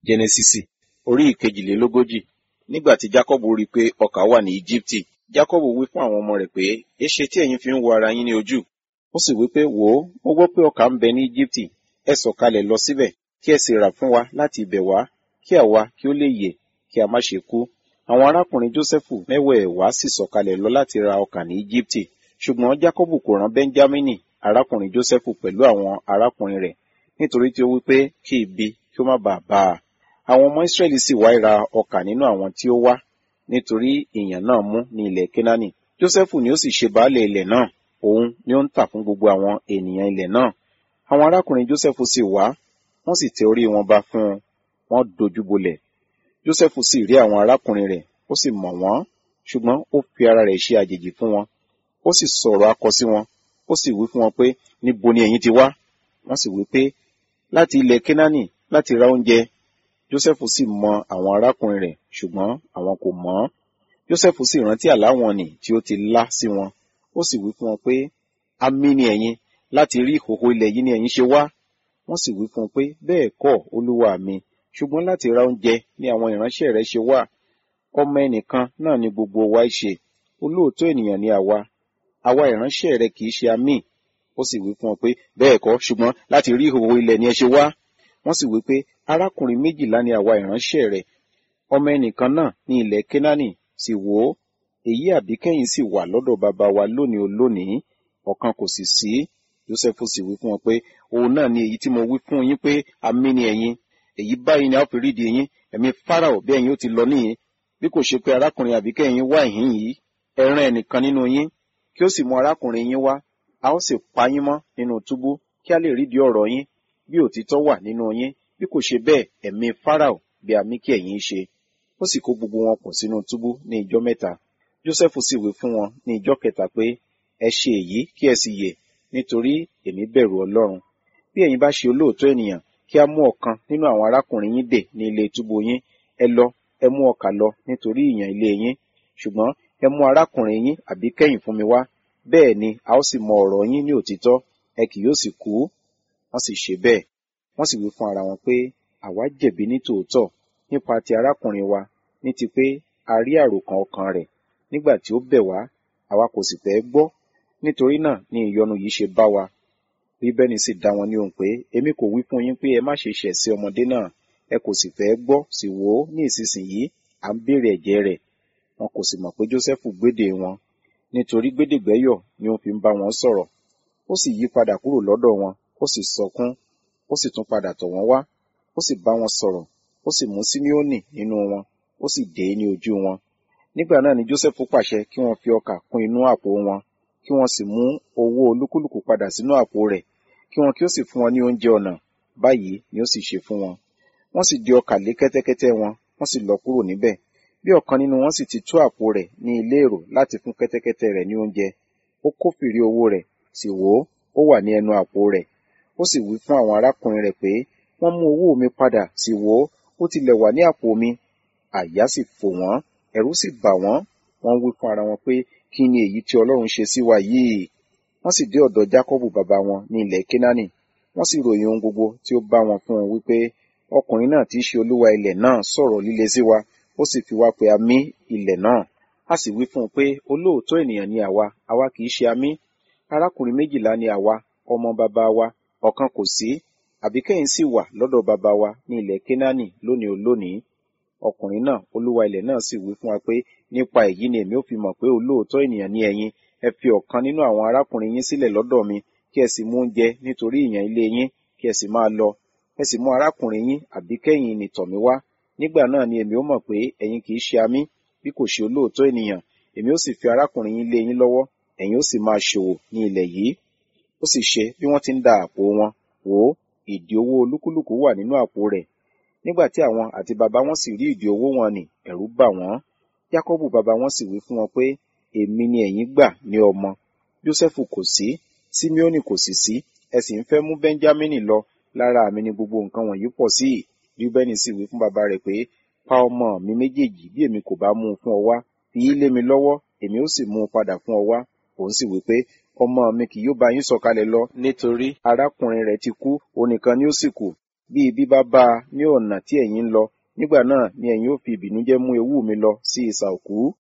jẹnẹsísì orí ìkejìlélógójì nígbà tí jákọ́bù rí i pé ọkà wà ní íjíbítì jákọ́bù wí fún àwọn ọmọ rẹ̀ pé èéṣe tí ẹ̀yin fi ń wo ara yín ní ojú ó sì wí pé wò ó mo gbọ́ pé ọkà ń bẹ ní íjíbítì ẹ sọ̀kalẹ̀ lọ síbẹ̀ kí ẹ sì rà fún wa láti ibẹ̀ wá kí àwa kí ó lè yè kí a má ṣe kú àwọn arákùnrin jósẹ́fù mẹ́wẹ̀ẹ̀wá sì sọ̀kalẹ̀ lọ láti ra ọkà ní íjíbítì ṣùgbọ́n jákọ́bù kò rán bẹ́ńjámínì arákùnrin jósẹ́fù pẹ̀lú àwọn arákùnrin rẹ̀ nítorí tí ó wí pé kí ibi kí ó má bàa bá a àwọn ọmọ ìsírẹ́lì sì wá ra ọkà nínú àwọn tí ó wá nítorí ìyàn náà mú ní ilẹ̀ kénáánì jósẹ́fù ni ó sì ṣe baálẹ̀ ilẹ̀ náà òun ni ó ń tà fún gbogbo àwọn ènìyàn ilẹ̀ náà àwọn arákùnrin jósẹ́fù sì wá wọ́n sì tẹ orí wọn ba fún un wọ́n dojú bolẹ̀ jósẹ́fù sì rí àwọn arákùnrin rẹ̀ ó sì mọ̀ wọ́n ṣùgbọ́n ó fi ara rẹ̀ ṣe àjèjì fún wọn ó sì sọ̀rọ̀ akọ sí wọn ó sì wí fún wọn pé níbo ni ẹ̀yin ti wá wọ́n sì wí pé láti ilẹ̀ kénáánì láti ra oúnjẹ jósẹ́fù sì mọ àwọn arákùnrin rẹ̀ ṣùgbọ́n àwọn kò mọ̀ ọ́n jósẹ́fù sì rántí àlá wọn nì tí ó ti lá sí wọn ó sì wí fún wọn pé amí ni ẹ̀yin láti rí ìhòhò ilẹ̀ yìí ni ẹ̀yin ṣe wá wọ́n sì wí fún un pé bẹ́ẹ̀ kọ́ olúwa mi ṣùgbọ́n láti ra oúnjẹ ni àwọn ìránṣẹ́ rẹ̀ ṣe wá ọmọ ẹnìkan náà ni gbogbo wa ṣe olóòótọ́ ènìyàn ni àwa àwa ìránṣẹ́ rẹ̀ kì í ṣe amí ó sì wí fún wọn pé bẹ́ẹ̀ kọ́ ṣùgbọ́n láti rí ìhòhò ilẹ̀ ni ẹ ṣe wá wọ́n sì wí pé arákùnrin méjìlá ni àwa ìránṣẹ́ rẹ̀ ọmọ ẹnìkan náà ní ilẹ̀ kénáánì sì wò ó èyí àbíkẹ́yìn sì wà lọ́dọ̀ bàbá wa lónìí olónìí ọ̀kan kò sì sí jósẹ́fù sì wí fún wọn pé òun náà ni èyí tí mo wí fún yín pé amí ni ẹ̀yin èyí báyìí ni a ó fi rídìí yín ẹ̀mí fáráò bí ẹ̀yin ó ti lọ níyìn bí kò ṣe pé arákùnrin àbíkẹ́yìn wá ìhín yìí ẹ rán ẹnìkan nínú yín kí ó sì mú arákùnrin yín wá a ó sì pa yín mọ́ nínú túbú kí a lè rídìí ọ̀rọ̀ yín bí òtítọ́ wà nínú yín bí kò ṣe bẹ́ẹ̀ ẹ̀mí fáráò bí àmì kí ẹ̀yin ṣe ó sì kó gbogbo wọn pọ̀ sínú túbú ní ijọ́ mẹ́ta jósẹ́fù sì wí fún wọn ní ijọ́ kẹta pé ẹ ṣe èyí kí ẹ sì yè nítorí èmi bẹ̀rù ọlọ́run bí ẹ̀yin bá ṣe olóòótọ́ ènìyàn kí a mú ọ̀kan nínú àwọn arákùnrin yín dè ní ilé túbú yín ẹ lọ ẹ mú ọkà lọ nítorí ìyàn ilé yín ṣùgbọ́n ẹ mú arákùnrin yín àbí kẹ́yìn fún mi wá bẹ́ẹ̀ ni a ó sì mọ ọ̀rọ̀ yín ní òtítọ́ ẹ kì yóò sì kú wọ́n sì ṣe bẹ́ẹ̀ wọ́n sì wí fún ara wọn pé àwa jẹ̀bi ní tòótọ́ nípa ti arákùnrin wa ní ti pé a rí àròkàn ọkàn rẹ̀ nígbà tí ó bẹ̀ wá àwa kò sì fẹ́ gbọ́ nítorí náà ni ìyọnu yìí ṣe bá wa bíbẹ́ni sì dá wọn ní ohùn pé èmi kò wí fún yín pé ẹ má ṣe ṣẹ̀ sí ọmọdé náà ẹ kò sì fẹ́ gbọ́ sì wò ó ní ìsinsìnyí à ń béèrè ẹ̀jẹ̀ rẹ̀ wọn kò sì mọ̀ pé jósẹ́fù gbédè wọn nítorí gbédègbẹ́yọ̀ ni ó fi ń bá wọn sọ̀rọ̀ ó sì yí padà kúrò lọ́dọ̀ wọn ó sì sọkún ó sì tún padà tọ̀ wọ́n wá ó sì bá wọn sọ̀rọ̀ ó sì mú símíónì nínú wọn ó sì dé ní ojú wọn nígbà náà ni jósẹ́fù pàṣẹ kí wọ́n fi ọkà kún inú àpò wọn kí wọ́n sì mú owó olúkúlùkù padà sínú àpò rẹ̀ kí wọn kí ó sì fún wọn ní oúnjẹ ọ̀nà báyìí ni ó sì ṣe fún wọn wọ́n sì di ọkà lé kẹ́tẹ́kẹ́tẹ́ wọn wọ́n sì lọ kúrò níbẹ̀ bí ọ̀kan nínú wọn sì ti tú àpò rẹ̀ ní ilé èrò láti fún kẹ́tẹ́kẹ́tẹ́ rẹ̀ ní oúnjẹ ó kófìrí owó rẹ̀ sì wò ó ó wà ní ẹnu àpò rẹ̀ ó sì wí fún àwọn arákùnrin rẹ̀ pé wọ́n mú owó mi padà sì wò ó ó tilẹ̀ wà ní àpò mi àyà sì fò wọ́n ẹ̀rù sì bà wọ́n wọ́n wí fún ara wọn pé kí ni èyí tí ọlọ́run ṣe sí wa yìí wọ́n sì dé ọ̀dọ̀ jákọ́bù bàbá wọn ní ilẹ̀ kénáánì wọ́n sì ròyìn ohun gbogbo tí ó bá wọn fún un wípé ọkùnrin náà tí í ṣe olúwa ilẹ̀ náà sọ̀rọ̀ líle sí wa ó sì fi wá pe amí ilẹ̀ náà a sì wí fún un pé olóòótọ́ ènìyàn ni àwa àwa kì í ṣe amí arákùnrin méjìlá ni àwa ọmọ bàbá wa ọ̀kan kò sí àbíkẹ́yìn sì wà lọ́dọ̀ bàbá wa ní ilẹ̀ kénáánì lónìí olónìí ọkùnrin náà olúwa ilẹ̀ náà sì wí fún wa pé nípa èyí ni èmi ò fi mọ̀ pé olóòótọ́ ènìyàn ni ẹ̀yin ẹ fi ọ̀kan nínú àwọn arákùnrin yín sílẹ̀ lọ́dọ̀ mi kí ẹ sì mú oúnjẹ nítorí ìyàn ilé yín kí ẹ sì máa lọ ẹ sì mú arákùnrin yín àbíkẹ́yìn nì tọ̀ mí wá nígbà náà ni èmi ó mọ̀ pé ẹ̀yin kì í ṣe amí bí kò ṣe olóòótọ́ ènìyàn èmi ó sì fi arákùnrin yín lé yín lọ́wọ́ ẹ̀yin ó sì máa ṣòwò ní ilẹ̀ yìí ó sì ṣe bí wọ́n ti ń da àpò wọn wò ó ìdí owó olúkúlùkù wà nínú àpò rẹ̀ nígbà tí àwọn àti bàbá wọn sì rí ìdí owó wọn nì ẹ̀rù bà wọ́n jákọ́bù bàbá wọn sì wí fún wọn pé èmi ni ẹ̀yin gbà ní ọmọ jósẹ́fù kò sí símíónì kò sì sí ẹ sì ń fẹ́ mú bẹ́ńjámínì lọ lára mi ni gbogbo nǹkan wọ̀nyí pọ̀ sí rúbẹ́nì sì wí fún bàbá rẹ̀ pé pa ọmọ mi méjèèjì bí èmi kò bá mú un fún ọ wá fi í lé mi lọ́wọ́ èmi ó sì mú un padà fún ọ wá òun sì wí pé ọmọ mi kì yóò bá yín sọ̀kalẹ̀ lọ nítorí arákùnrin rẹ̀ ti kú òun nìkan ni ó sì kù bí ibi bá bá a ní ọ̀nà tí ẹ̀yin ń lọ nígbà náà ni ẹ̀yin ó fi ìbìnújẹ́ mú ewú mi lọ sí isà òkú